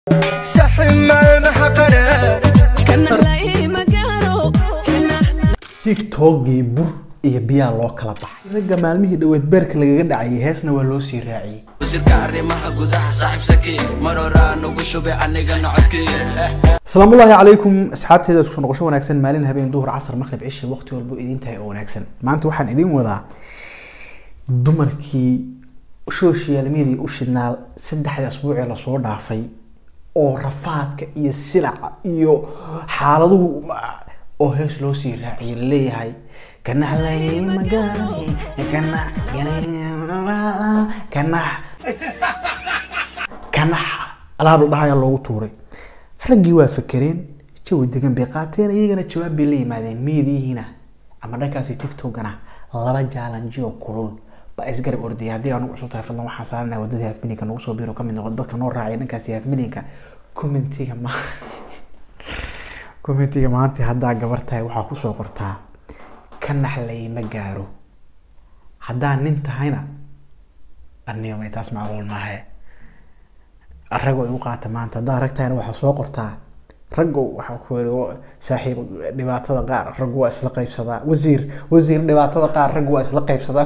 tigtogii bur iyo biyaa loo kala baxay ragga maalmihii dhoweed beerka lagaga dhacayay heesna waa loo sii raaciyey wasiirka arrimaha gudaha saaxiibsaki mar horaa nugu shubay anigana codkii asalaamu ullaahi calaykum asxaabteeda isku noqosho wanaagsan maalin habeen duhur casar maqrib cishi waqti walbo idin tahay oo wanaagsan maanta waxaan idin wadaa dumarkii social media u shidnaal saddexdii asbuucee lasoo dhaafay oo rafaadka iyo silaca iyo xaaladuhu oo hees loo sii raaciyay laleeyahay kanaxlay magaray kanax kanax kanax alaab la dhahayaa loogu tuuray raggii waa fakereen jawi degan bay qaateen iyagana jawaab bay la yimaadeen meediyihiina ama dhankaasi tiktokana laba jaalanji oo kulul baa isgarab ordayay haddii anugu cusub tahay fadlan waxaan saaranaha wadadii hafmilinka nagu soo biiro kamid noqon dadka noo raacay dhankaasi hafmilinka commentiga ma commentiga maanta haddaa gabar tahay waxaa kusoo qortaa ka naxlay ma gaaro haddaa nin tahayna arniyomay taas macquul maahe ragoo igu qaata maanta haddaa rag tahayna waxaa soo qortaa raggo waxaa ku yiri saaxiib dhibaatada qaar raggu waa isla qaybsadaa wasiir wasiir dhibaatada qaar raggu waa isla qaybsadaa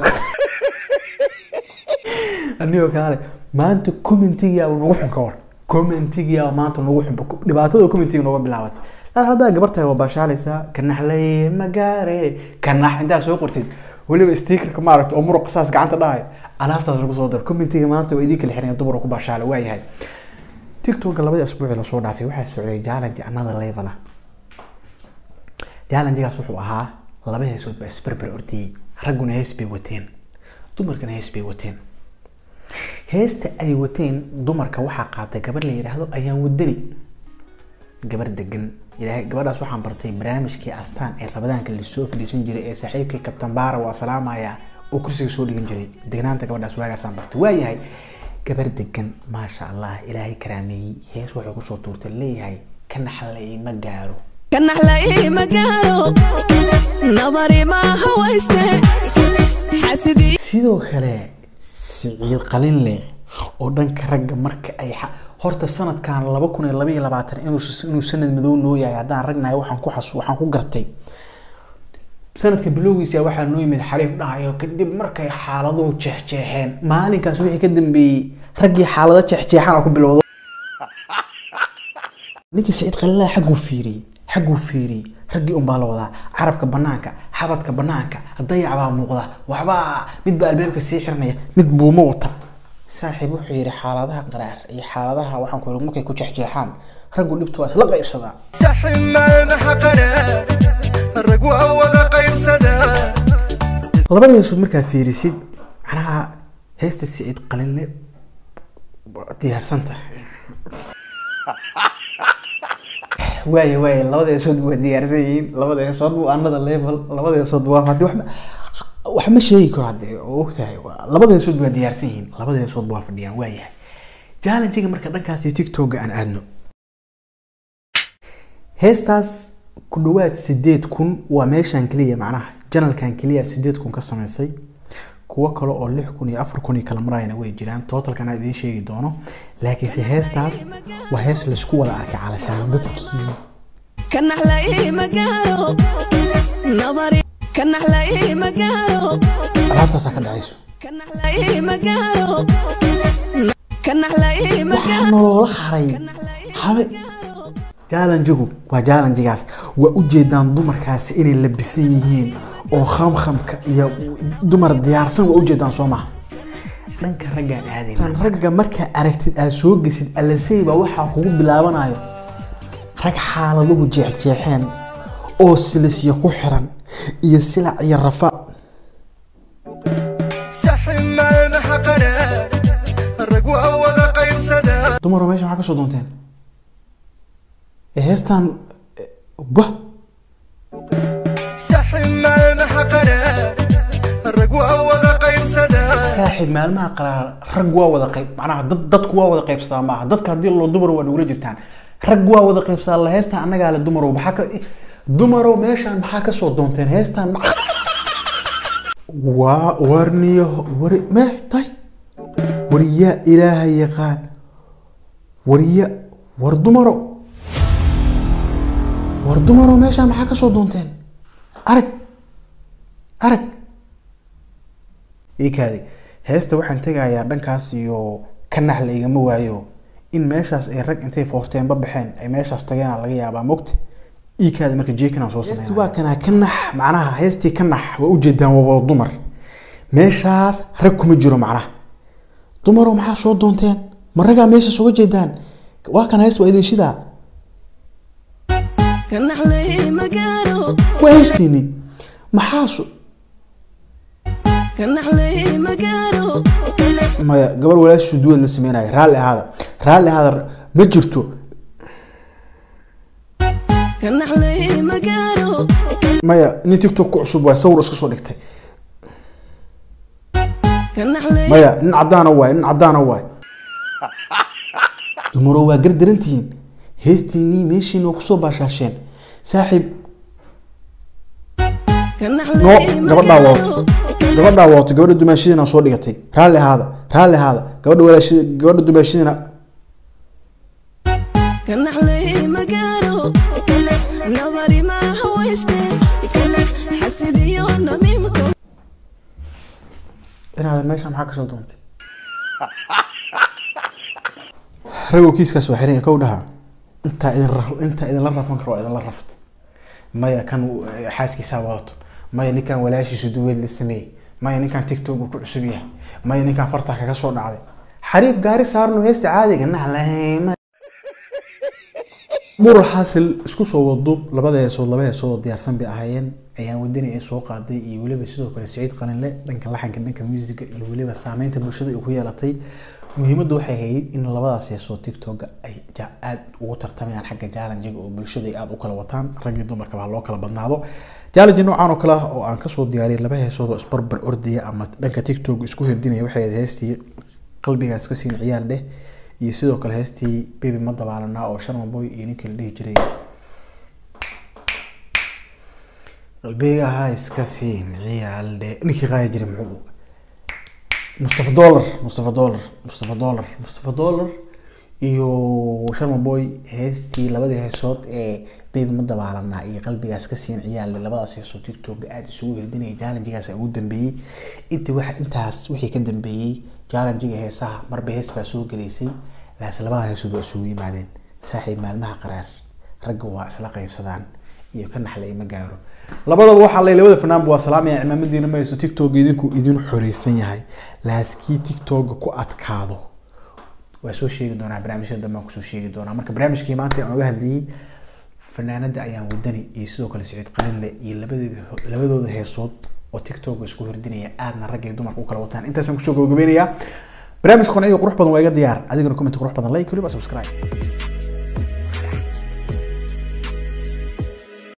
anigoo kale maanta commentigiyaaba nagu xun ka war commentigiyaaba maanta nagu xun dhibaatada commentiga nooga bilaabatay haddaa gabar tahay waa baashaalaysaa kanaxlay magaare kanax intaa soo qortid weliba stickerka maaragta oo muruq saas gacanta dhahayo alaabtaas lagu soo daro commentiga maanta waa idin kala xiran dumar ku baashaala waayahay tiktoka labadii asbuucii lasoo dhaafay waxaa socday challenge another level ah challengegaas wuxuu ahaa laba heesood baa isberber ordiyey ragguna hees bay wateen dumarkana hees bay wateen heesta ay wateen dumarka waxaa qaatay gabar la yidhaahdo ayaan wadani gabar degan ilaahay gabadhaas waxaan bartay barnaamijkii astaan ee rabadaanka lasoo fadhiisan jiray ee saaxiibkii kabtan baara waa salaamaya oo kursiga soo dhigan jiray degnaanta gabadhaas waagaasaan bartay waayahay gabar degan maasha allah ilaahay karaameeyey hees waxay kusoo tuurtay leeyahay ka naxlay ma gaaro kanaxlay magaaro nabari maaha wayste xasidii sidoo kale siciid qalin leh oo dhanka ragga marka ay horta sanadkan laba kun iyo laba iyo labaatan inuu inuu sanad madow noo yahay haddaan ragnahay waxaan ku xasu waxaan ku gartay sanadka bilowgiisa waxaa noo yimid xariif dhahayo kadib markay xaaladuhu jeexjeexeen maalinkaas wixii ka dambeeyey raggii xaalado jeexjeexan ku bilowdo ninkii saciid qalilaha xagguu fiiriyey xagguu fiiriyey raggii unbaa la wadaa carabka banaanka xabadka banaanka dayac baa muuqda waxbaa mid baa albaabka sii xiranaya mid buuma wata saaxiib wuxuu yidhi xaaladaha qaraar iyo xaaladaha waxaan ku yidhi markay ku jeexjeexaan raggu dhibtu waa isla qaybsadaa labada heesood markaa fiirisid macnaha heesta siciid qalinle diyaarsanta waaya waaya labada heesood waa diyaarsan yihiin labada heesood waa another level labada heesood waa haddii waxba wax ma sheegi karo hadde oo ogtahay labada heesood waa diyaarsan yihiin labada heesood waa fadhiyaan waayahay challengiga marka dhankaasi tiktoka aan aadno heestaas ku dhawaad sideed kun waa meeshaan keliya macnaha janalkan keliya sideed kun ka sameysay kuwo kale oo lix kun iyo afar kun iyo kala marayna way jiraan totalkan aan idiin sheegi doono laakiinse heestaas waa hees laysku wada arkay calashaan dadkii kanaxlay magaaro nabari kanaxlay magaaro alaabtaasaa ka dhacayso kanaxlay magaaro kanaxlay waxaa magaaro nolola haray habe jaalanjigu waa jaalanjigaas waa ujeedaan dumarkaasi inay labisan yihiin oo khamkhamka iyo dumar diyaarsan waa ujeedaan soo maha dhanka raggaan aadayn tan ragga markaa aragtid aad soo gesid alasey baa waxaa kugu bilaabanayo rag xaaladuhu jeexjeexeen oo silisyo ku xiran iyo silac iyo rafa dumaroo meesha maxaa ka soo doonteen ee heestan bah saaxiib maalmaha qaraar rag waa wada qayb macnaha dad dadku waa wada qaybsadaa maaha dadka haddii loo dumar waa nagula jirtaan rag waa wada qaybsadaa la heestan annagaa le dumarow maxaa ka dumarow meeshaan maxaa ka soo doonteen heestan ma waa warniyo wari meh tay wariyaa ilaaha yaqaan wariya war dumaro war dumaro meeshaa maxaa kasoo doonteen arag arag iikaadi heesta waxaan tegayaa dhankaas iyo ka naxla igama waayo in meeshaas ay rag intay foosteenba baxeen ay meeshaas tageena laga yaabaa mogta iikaadi marka jeekinaan soo sameyn waa kanaa ka nax macnaha heestii ka nax waa ujeedaan waa wada dumar meeshaas rag kuma jiro macnaha dumaro maxaa soo doonteen ma ragaa meeshaas uga jeedaan waa kan heest waa idin shidaa ka naxlay magaalo waa heestiini maxaa su ka naxlay magaalo maya gabar walaashu duwad la sameynaya raalli ahaada raalli ahaada ma jirto ka naxlay magaalo maya nin tiktok ku cusub waay sawir iska soo dhigtay ka naxlay maya nin caddaana waay nin caddaana waay dumaro waa gardarantihiin heestiinii meeshiina waa kusoo baashaasheen saaxiib ka no naxlay gabadhaa wadato gabadhaa wadato gabadha dumaashadiina soo dhigatay raalli ahaada raalli ahaada gabadha walaashada gabadha dumaashadiina ka naxlay magaalo nabari maaha wayste xasidiyo namiimka inaadan meesha maxaa kasoo doontay ragoo kiiskaas waa xiran kow dhaha intaa idin ra- intaa idinla rafan karo waa idinla rafta maya kan eh, xaaskiisaa wadato maya ninkan walaashiisu duweed la sameeyey maya ninkan tiktok uu ku cusub yahay maya ninkan fartaa kaga soo dhacday xariif gaari saarno heesta caadiga nahlay mural xaasil isku soo waduub labada heesood laba heesood oo diyaarsan bay ahaayeen ayaan wadani ay soo qaaday iyo weliba sidoo kale siciid qalinle dhanka laxanka dhanka musiga iyo weliba saameynta bulshada ay ku yeelatay muhiimadda waxay ahayd in labadaas heesood tiktoka ay ja- aad ugu tartamayaan xagga jaalanjiga oo bulshada ay aada u kala wataan rag iyo dumarkaba ha loo kala badnaado jaalanji noocan oo kale ah oo aan kasoo diyaariyay laba heesood oo isbarbar ordaya ama dhanka tiktok isku hirdinaya waxay ahayd heestii qalbigaas ka siin ciyaal dheh iyo sidoo kale heestii baby ma dabaalanaa oo sharma boy iyo ninkii la dhihi jiray qalbigaha iska siin ciyaal dheh ninkii qaaya jiray muxuu mustafa dollar mustafa dollar mustafa dollar mustafa dollar iyo sharma boy heestii labadii heesood ee baby ma dabaalanaa iyo qalbigaas ka siin ciyaal dheh labadaas heesood tiktoka aada isugu hirdinaya challengegaas ugu dambeeyey intii waxa intaas wixii ka dambeeyey challengiga heesaha marba hees baa soo gelaysay laas labada heesood waa isugu yimaadeen saaxiib maalmaha qaraar ragga waa isla qaybsadaan iyo ka naxlay ma gaaro labadaba waxaa lay labada fanaanba waa salaamaya cimaamadiina ma hayso tiktok idinku idin xoreysan yahay laaskii tiktoka ku adkaado waa soo sheegi doonaa barnaamijyada dambe aan kusoo sheegi doonaa marka barnaamijkii maanta aan uga hadlayay fanaanada ayaan wadani iyo sidoo kale siciid qalinle iyo labadeeda labadooda heesood oo tiktok isku hordinaya aadna rag iyo dumarka u kala wataan intaasaan kusoo gabagabeynayaa barnaamij qanci iyo qurux badan waa iga diyaar adigana comment qurux badan like waliba subscribe